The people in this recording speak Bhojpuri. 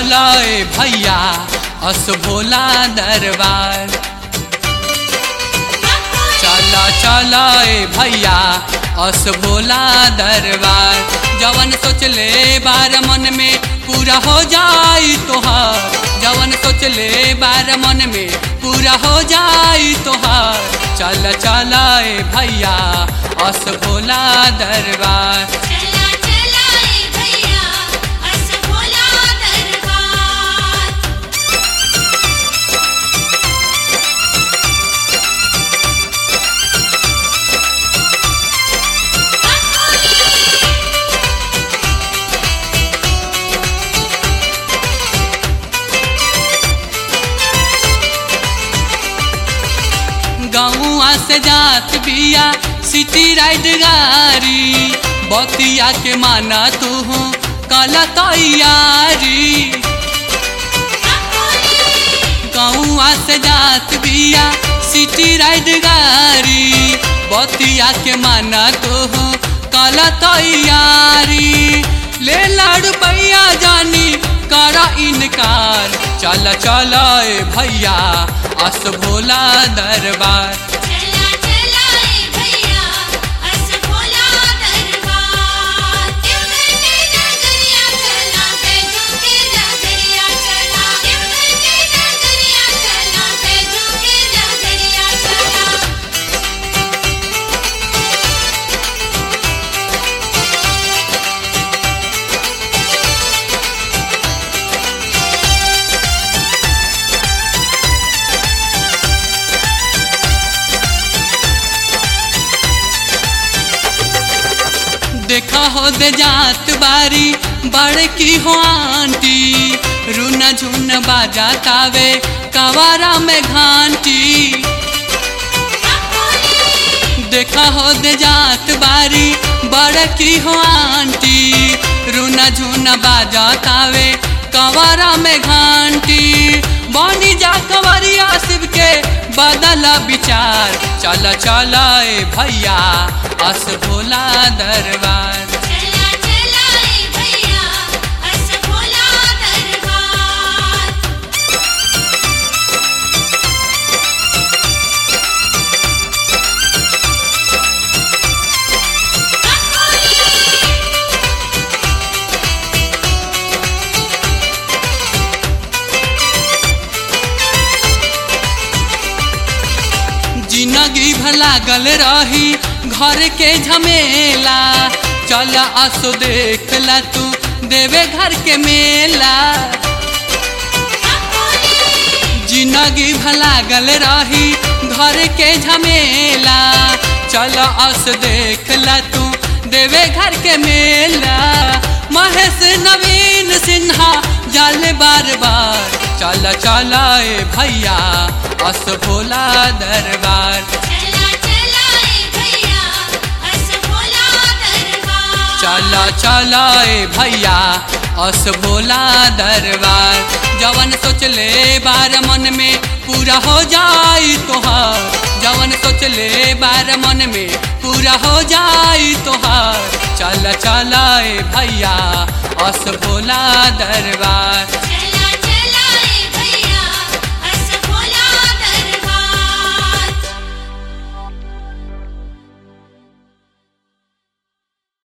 चला ए भैया अस भोला दरबार चला चला ए भैया अस भोला दरबार जवन सोचले बार मन में पूरा हो जाई तोहार जवन सोचले बार मन में पूरा हो जाई तोहार चल चला ए भैया अस भोला दरबार चला चला ए भैया अस भोला दरबार गौआ से जात बिया सिटी राइड गारी बतिया के माना तू कला तैयारी गौआ से जात बिया सिटी राइड गारी बतिया के माना तू कला तैयारी ले लाड़ पैया जानी करा इनकार चल चल ए भैया अस भोला दरबार चला चला ए भैया अस भोला दरबार देवघर के नगरिया चला बैजू के नगरिया चला देवघर के नगरिया चला बैजू के नगरिया चला देखा हो दे जात बारी बड़की हो आंटी रूना झुन बाजा तावे कवारा में घांटी देखा हो दे जात बारी बड़की हो आंटी रूना झुन बाजा तावे कवारा में घांटी बनी जा कवरिया शिव के बदला विचार चल चल ए भैया अस भोला दरबार चला चला ए भैया अस भोला दरबार जिंदगी भला गल रही घर के झमेला चल असो देख ला तू देवे घर के मेला जिंदगी भला गल रही घर के झमेला चल अस देख ला तू देवे घर के मेला महेश नवीन सिन्हा जाल बार बार चल चल ए भैया अस भोला दरबार चला चला ए भैया अस भोला दरबार चल चल ए भैया अस भोला दरबार जवन सोचले बार मन में पूरा हो जाई तोहार जवन सोचले बार मन में पूरा हो जाई तोहार चल चल ए भैया अस भोला दरबार